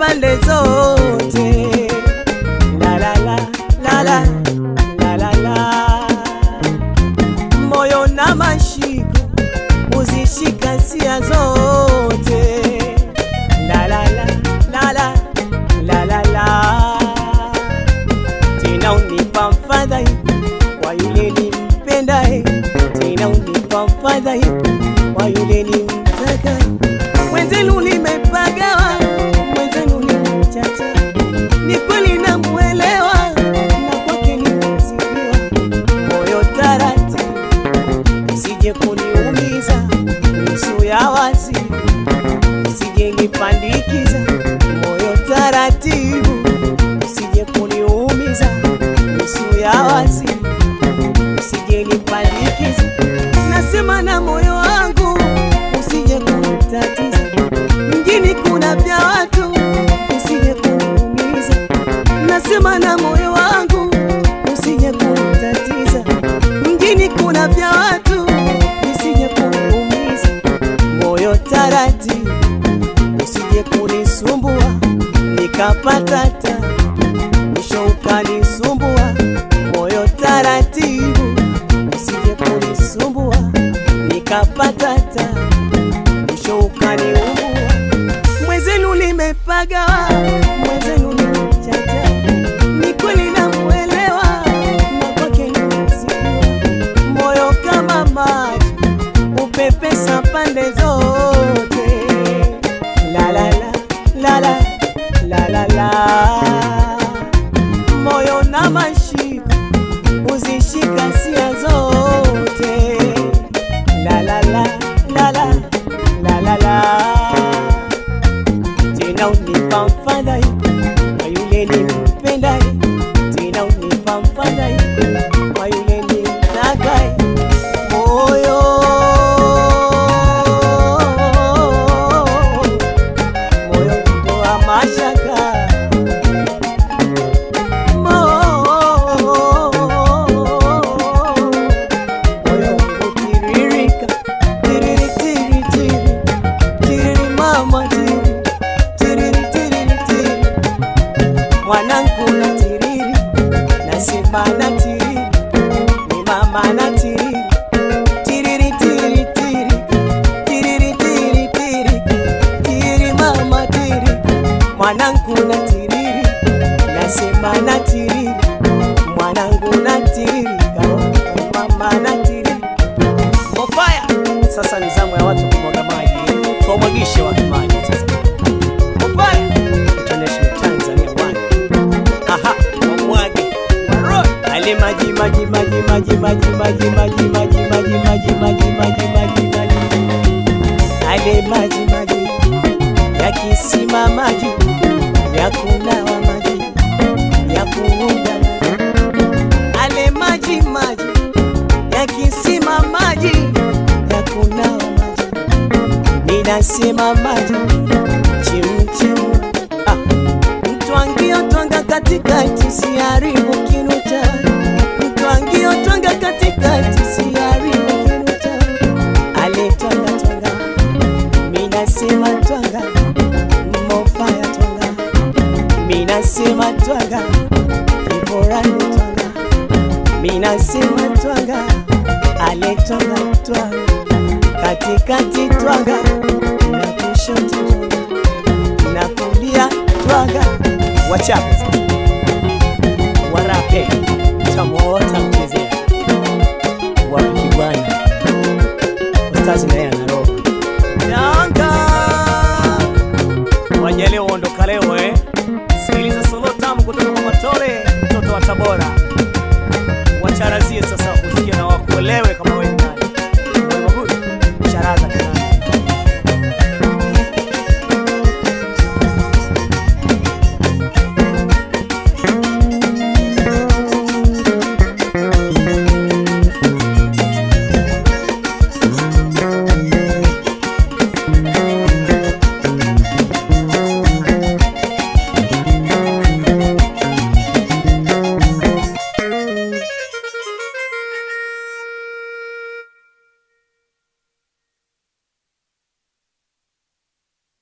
pande zote. La la la la la la la la, moyo na mashiko uzishika sia zote. La la la la la la la la, tena unipa mfadhaiko kwa yule nimpendaye, tena unipa mfadhaiko kwa yule nimtakaye. Mwenzenu nimepagawa, mwenzenu nimechacha, ni kweli namuelewa, na kwake nimezidiwa. Moyo taratibu, usije kuniumiza, nusu ya wazi, usije nipandikiza. Moyo taratibu, usije kuniumiza, nusu ya wazi, usije nipandikiza. Nasema na moyo wangu, usije kunitatiza. Mjini kuna vya watu, usije kuniumiza. Nasema na moyo wangu, usije kunitatiza. Mjini kuna vya watu, usije kuniumiza. Moyo taratibu, usije kunisumbua, nikapata ta mwisho ukanisumbua. Moyo taratibu, usije kunisumbua, nikapata ta mwisho ukaniumbua. Mwenzenu nimepagawa, mwenzenu nimechacha, ni kweli namuelewa, na kwake nimezidiwa. Moyo kama maji upepesa pande zote. La la la la la la la la, moyo na mashiko uzishika sia zote. La la la la la la la la, tena unipa mfadhaiko kwa yule nimpendaye, tena unipa mfadhaiko kwa yule nimtakaye. Moyo moyo kutoa mashaka moyo kutiririka tiriri tiri tiri tiriri mama tiri tiriri tiriri tiri mwanangu na tiriri nasema na tiriri ni mama na tiriri tiriri tiri tiri tiriri tiri tiri tiri mama tiri mwanangu na tiriri nasema na tiriri mwanangu na tiriri kao mama na tiriri Mofaya sasa ni zamu ya watu kumwaga maji tuwamwagishe watu maji sasa Mofaya International Tanzania bwana aha wamwage Waroi. ale maji maji maji maji maji maji maji maji maji maji maji maji maji maji ale maji maji ya kisima maji ya kunawa maji ya kuoga maji ale maji maji ya kisima maji ya kunawa maji ninasema maji chimchim ah. mtwangio twanga katikati siharibu kinu cha mtwangio twanga katikati siharibu kinu cha ale twanga twanga minasema twanga mofaya twanga minasema twanga kivorani twanga minasema twanga ale twanga twanga katikati twanga na kushoto twanga na kulia twanga wachape warape tamwota mchezea wapiki bwana ustazi naye